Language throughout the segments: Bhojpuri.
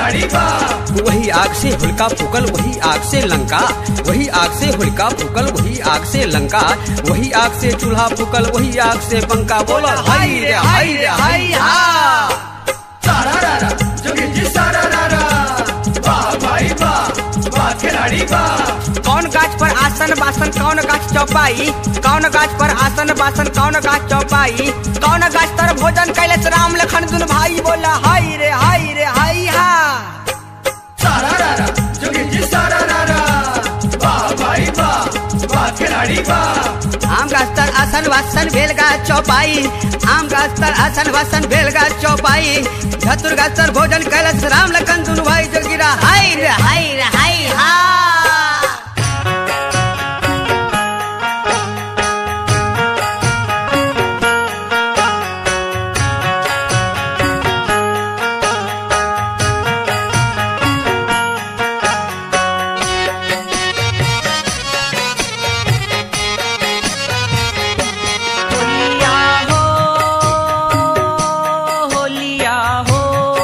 खिलाड़ी बा वही आग से हुलका फूकल वही आग से लंका वही आग से हुलका फूकल वही आग से लंका वही आग से चूल्हा फूकल वही आग से पंखा बोला हाय रे हाय रे हाय हा सारा रारा जोगी जी सारा रारा वाह भाई वाह वाह खिलाड़ी बा कौन गाछ पर आसन बासन कौन गाछ चौपाई कौन गाछ पर आसन बासन कौन गाछ चौपाई कौन गाछ तर भोजन कैलस राम लखन दुन भाई बोला हाय रे हाय रे हाय हा सारा रारा जोगी जी सारा रारा वाह भाई वाह वाह खिलाड़ी बा आम गाछ तर आसन वासन भेल गाछ चौपाई आम गाछ तर आसन वासन भेल गाछ चौपाई धतुर गाछ तर भोजन कैलस राम लखन दुन भाई जोगिरा हाय रे हाय रे हाय हा होलिया हो होलिया हो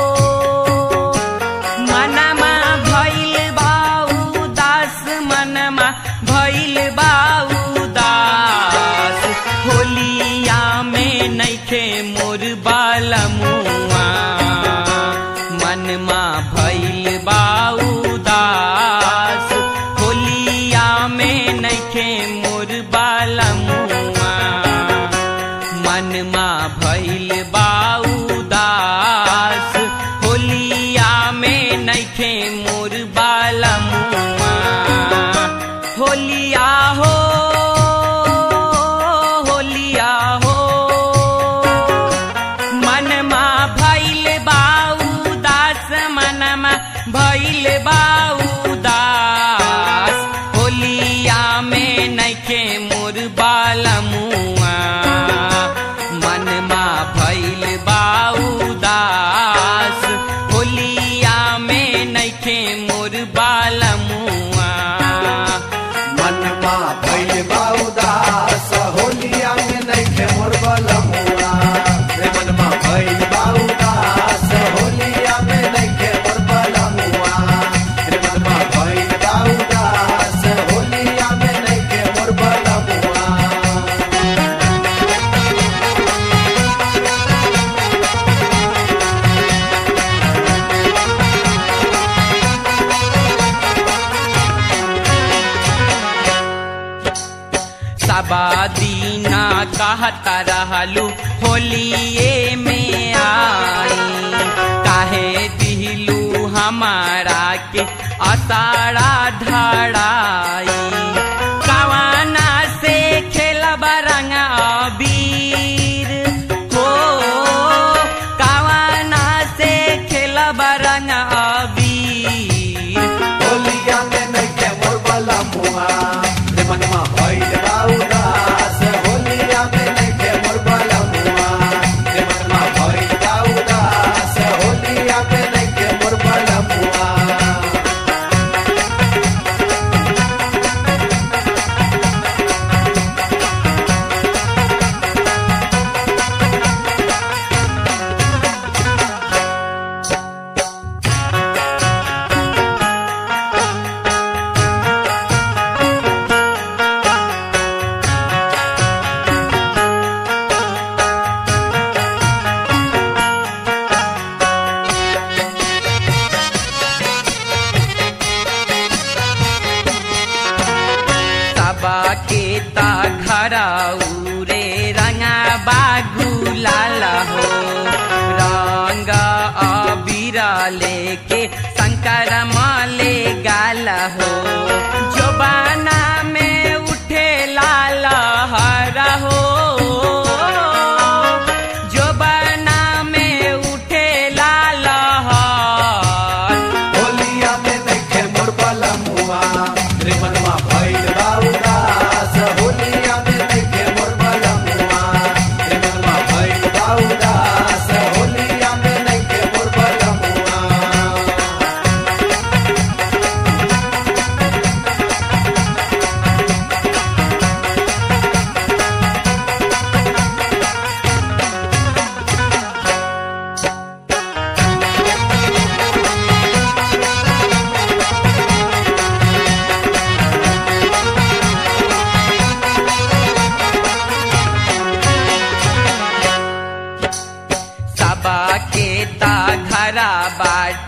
मनमा भइल बाऊ दास मनमा भइल बाऊ दास होलिया में नैखे मोर बालमुआ मनमा भइल बाऊ दास होलिया में नैखे मोर बालमुआ मनमा भइल बाऊ दास होलिया में नैखे मोर बालमुआ होलिया हो होलिया हो मनमा भइल बाऊ दास मनमा भइल बाऊ दास होलिया में नैखे मोर बालमुआ मनमा भइल बाऊ दास होलिया में नैखे मोर बालमुआ मनमा भइल बाउदास होलिया में नइखे मोर बलमुआ रे मनमा भइल बाउदास होलिया में नइखे मोर बलमुआ रे मनमा भइल बाउदास होलिया में नइखे मोर बलमुआ सबा दीना कहता रहलू होलिए में आई काहे दिलू हमारा के असारा धड़ाई कवाना से खेलब रंग अबीर हो कवाना से खेलब रंग अबीर होलिया में नइखे मोर बलमुआ रे मनमा भइल बाउदास होलिया में नइखे मोर बलमुआ रे मनमा भइल बाउदास होलिया में नइखे मोर बलमुआ सबा के ता घराऊ रे रंगा बागु लाला हो रंग अबीरा लेके शंकर माले गाला हो जोबाना में उठे लाला हरा हो जोबाना में उठे लाला हर होलिया में नइखे मोर बलमुआ रे मनमा भइल बाउदास होलिया में नइखे मोर बलमुआ रे मनमा भइल बाउदास होलिया में नइखे मोर बलमुआ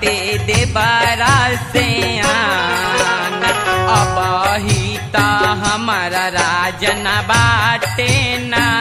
बाटे देबारा से आन अब ही ता हमारा राजन बाटे ना